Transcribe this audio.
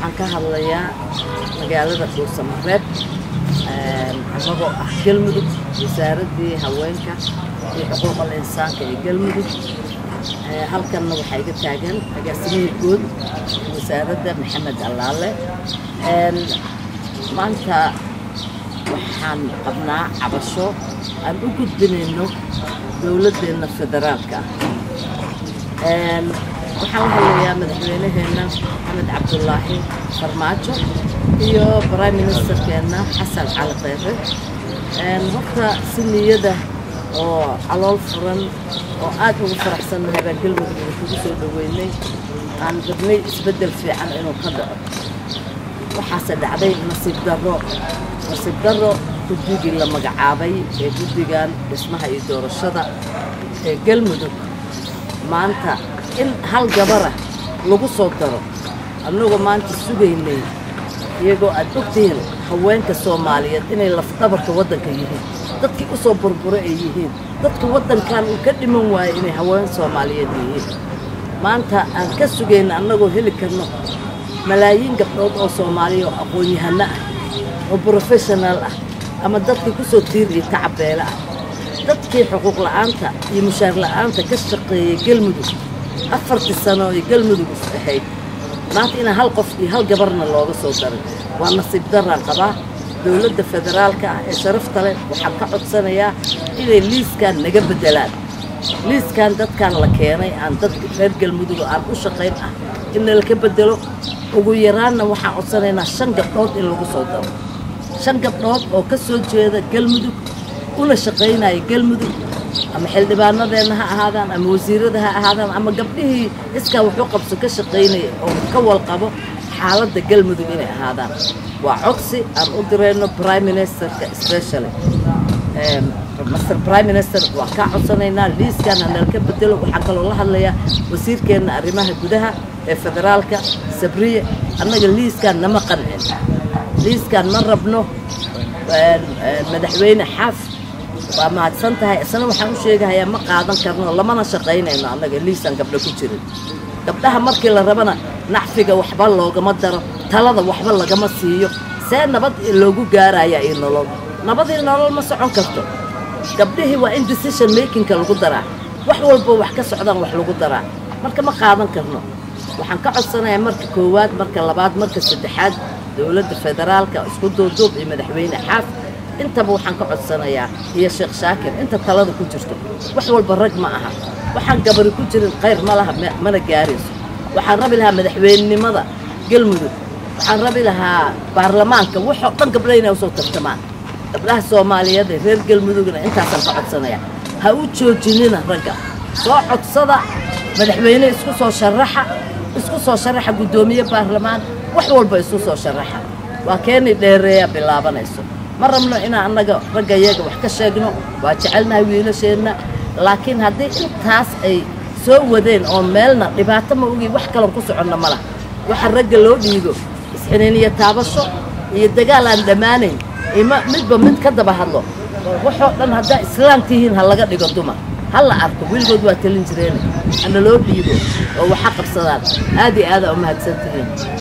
waxaan ka hadlayaa magaalada dhuusamareeb annagoo ah galmudug wasaaraddii haweenka iyo xuquuqal insaanka ee galmudug halkanna waxaa iga taagan agaasimihii guud wasaaradda maxamed allaale maanta waxaan qabnaa cabasho aan u gudbinayno dowladdeenna federaalka ah waxaan la hadlayaa madaxweynaheenna maxamed cabdulaahi farmaajo iyo prime ministerkeenna xasan cali kheyre horta si niyada oo calool furan oo aad ugu faraxsannahay baan galmudug kugu soo dhoweynay aan rabnay isbeddel fiican inuu ka dhaco waxaase dhacday nasiib darro nasiib darro guddigii la magacaabay ee guddigan dhismaha iyo doorashada ee galmudug maanta in hal gabara lagu soo daro annagoo maanta sugaynay iyagoo aad ogtihiin haweenka soomaaliyeed inay lafdhabarka waddanka yihiin dadkii u soo burbura ay yihiin dadka waddankan uu ka dhiman waayo inay haween soomaaliyeed yihiin maanta aan ka sugayna annagoo heli karno malaayiin gabdhood oo soomaaliya oo aqoon-yahano ah oo brofeshonaal ah ama dadkii ku soo tiir iyo tacabeele ah dadkii xuquuq la'aanta iyo mushaar la'aanta ka shaqeeyey galmudug afartii sano ee galmudug is ahayd maanta inaan hal qof iyo hal gabarna looga soo darin waa nasiib daraan qabaa dowladda federaalka ah ee sharafta leh waxaan ka codsanayaa inay liiskan naga beddelaan liiskan dadkan la keenay aan dad reer galmudug aan u shaqayn ah in nalaka beddelo ugu yaraanna waxaan codsanaynaa shan gabdhood in lagu soo daro shan gabdhood oo ka soo jeeda galmudug una shaqaynaya galmudug ama xildhibaanadeenna ha ahaadaan ama wasiirada ha ahaadaan ama gabdhihii iskaa wuxuu qabso ka shaqaynaya oo ka walqabo xaaladda galmudug inay ahaadaan waa codsi aan u dirayno prime ministerka specially master prime minister waa kaa codsanaynaa liiskan hanalka bedelo waxaan kaloo la hadlayaa wasiirkeenna arrimaha gudaha ee federaalka sabriye annaga liiskan nama qancin liiskan ma rabno madaxweyne xaaf waa mahadsan tahay isna waxaan u sheegahayaa ma qaadan karno lamana shaqaynayno annaga liisaan gabdho ku jirin gabdhaha markii la rabana nacfiga waxba loogama daro talada waxba lagama siiyo see nabad loogu gaaraya iyo nolol nabadii nolol ma socon karto gabdhihii waa in decision makingka lagu daraa wax walbo wax ka socdaan wax lagu daraa marka ma qaadan karno waxaan ka codsanayaa marka koowaad marka labaad marka saddexaad dowladda federaalka isku duuduub iyo madaxweyne xaaf intaba waxaan ka codsanayaa iyo sheekh shaakir inta talada ku jirto wax walba rag ma aha waxaan gabari ku jirin khayr ma laha mana gaarayso waxaan rabi lahaa madaxweynenimada galmudug waxaan rabi lahaa baarlamaanka waxoo dhan gabdha inay usoo tartamaan gabdhaha soomaaliyeed ee reer galmudugna intaasaan ka codsanaya ha u joojinina ragga soo codsada madaxweyne isku soo sharaxa isku soo sharaxa guddoomiye baarlamaan wax walba isku soo sharaxa waa keenay dheereeya bilaabanayso ma rabno inaan annaga ragga iyaga wax ka sheegno waa jecelnahay wiilasheenna laakiin haddii intaas ay soo wadeen oo meelna dhibaato ma ogi wax kaloon ku soconna ma laha waxa ragga loo dhiigo isxiniiniyo taabasho iyo dagaal aan dhammaanayn ima midba mid ka daba hadlo waxoo dhan haddaa islaam tihiin ha laga dhigo dumar ha la arko weligood waa talin jireene hana loo dhiibo oo waxa qabsadaan aad iyo aada u mahadsan tihiin